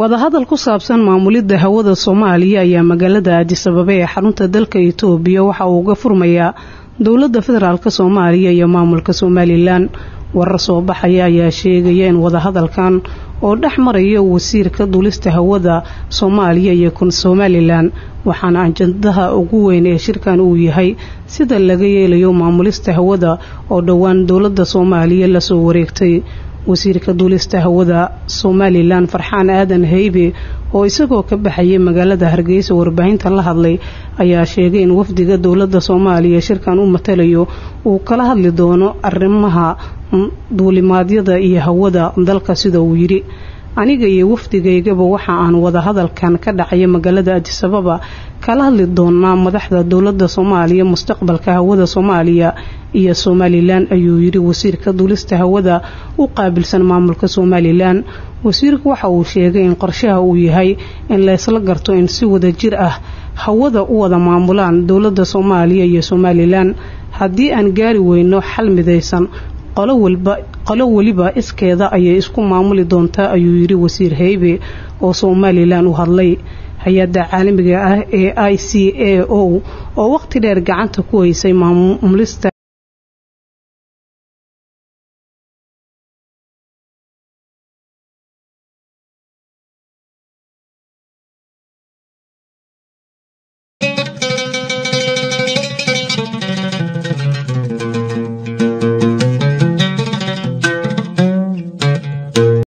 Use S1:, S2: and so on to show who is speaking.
S1: wadahadal ku saabsan maamulidda hawada soomaaliya ayaa magaalada aadisababe ee xarunta dalka itoobiya waxa uu uga furmayaa dowladda federaalk soomaaliya iyo maamulka somalilan warar soo baxaya ayaa sheegaya in wadahadalkan oo dhex maraya wasiirka duulista hawada soomaaliya iyo somalilan waxaana ajadaha ugu weyn ee shirkan uu yahay sida laga yeelayo maamulista hawada oo dhowaan dowladda soomaaliya lasoo wareegtay wasiirka duulista hawada somalilan farxaan aadan heybe oo isagoo ka baxayay magaalada hargeysa warbaahinta la hadlay ayaa sheegay in wafdiga dowladda soomaaliya shirkan u matalayo uu kala hadli doono arrimaha duulimaadyada iyo hawada dalka sida uu yidhi aniga iyo wafdigaygaba waxa aan wadahadalkan ka dhacaya magaalada adisababa kala hadli doonaa madaxda dowladda soomaaliya mustaqbalka hawada soomaaliya iyo somalilan ayuu yidhi wasiirka duulista hawada u qaabilsan maamulka somalilan wasiirku waxa uu sheegay in qorshaha uu yahay in laysla garto in si wada jir ah hawada u wada maamulaan dowladda soomaaliya iyo somalilan haddii aan gaari weyno xal midaysan qolo weliba iskeeda ayay isku maamuli doontaa ayuu yidhi wasiir heybe oo somalilan u hadlay hay-adda caalamiga ah ee i c a o oo waqti dheer gacanta ku haysay maamulista